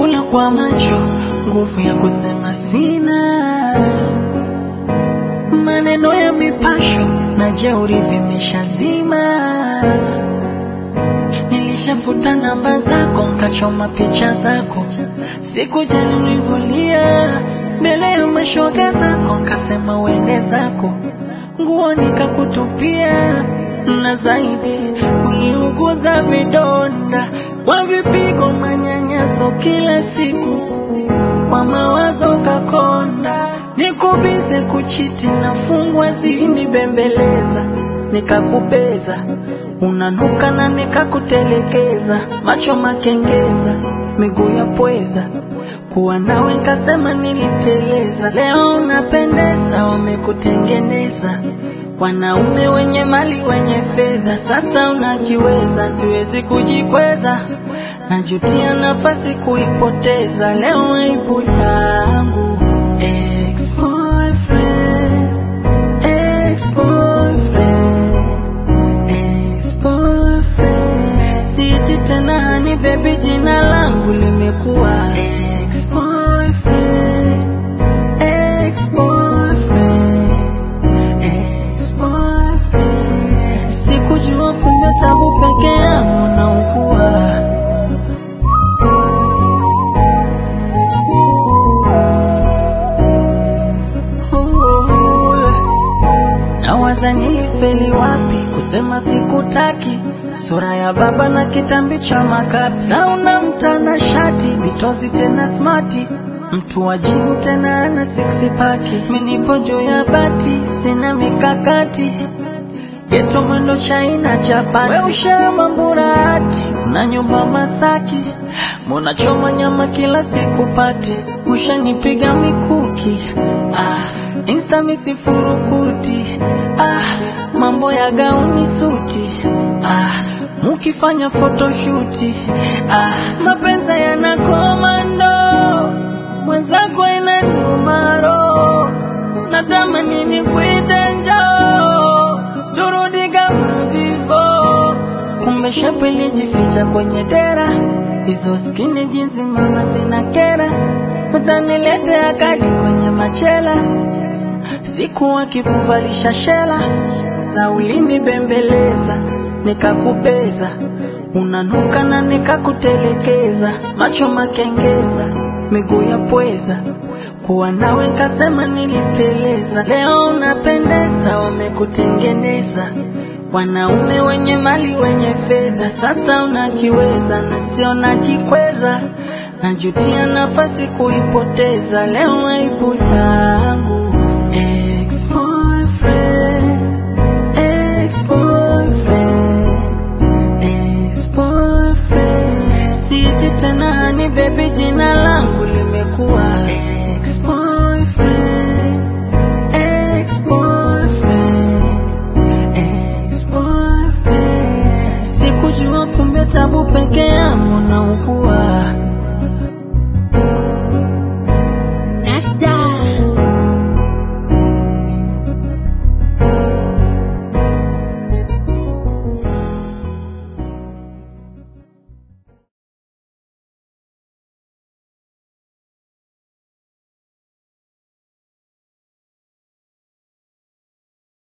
nakula kwa macho, nguvu ya kusema sina. Maneno ya mipasho na jeuri vimeshazima. Nilishafuta namba zako, nkachoma picha zako, sikujali ulivyolia mbele ya mashoga zako, nkasema uende zako, nguo nikakutupia, na zaidi uliuguza vidonda kwa vipigo, manyanyaso kila siku, kwa mawazo kakonda, nikubize kuchiti, nafungwa zilinibembeleza, nikakubeza unanuka na nikakutelekeza, macho makengeza, miguu ya pweza, kuwa nawe nkasema niliteleza. Leo unapendeza, wamekutengeneza wanaume wenye mali wenye fedha, sasa unajiweza, siwezi kujikweza, najutia nafasi kuipoteza. Leo aibu yangu ex-boyfriend, ex-boyfriend ex-boyfriend. Siti tena hani baby, jina langu limekuwa ex-boyfriend, ex-boyfriend, ex-boyfriend. Sikujua kumbe tabu peke yangu naugua. Ooh. Nawaza nilifeli wapi kusema sikutaki, sura ya baba na kitambi cha makapi, sauna mtana shati bitozi tena smati, mtu wajibu tena ana six paki, minipo juu ya bati, sina mikakati geto mwendo chaina chapati, we ushama mburati, una nyumba Masaki, mbona choma nyama kila siku pati, ushanipiga mikuki ah, insta misifurukuti ah, mambo ya gauni suti ah, mukifanya photoshuti ah, mapenzi yanakomando mwenzako inaniumaro natamani nikuite njoo turudi kama before kumbe shepu ilijificha kwenye dera hizo skini jinsi mama zina kera utaniletea kadi kwenye machela siku akikuvalisha shela na ulinibembeleza nikakubeza unanuka na nikakutelekeza macho makengeza miguu ya pweza kuwa nawe nkasema niliteleza leo unapendeza wamekutengeneza wanaume wenye mali wenye fedha sasa unajiweza na sio najikweza najutia nafasi kuipoteza leo aibu yangu ex-boyfriend, ex-boyfriend, ex-boyfriend. Siti tena hani baby, jina langu limekuwa ex-boyfriend.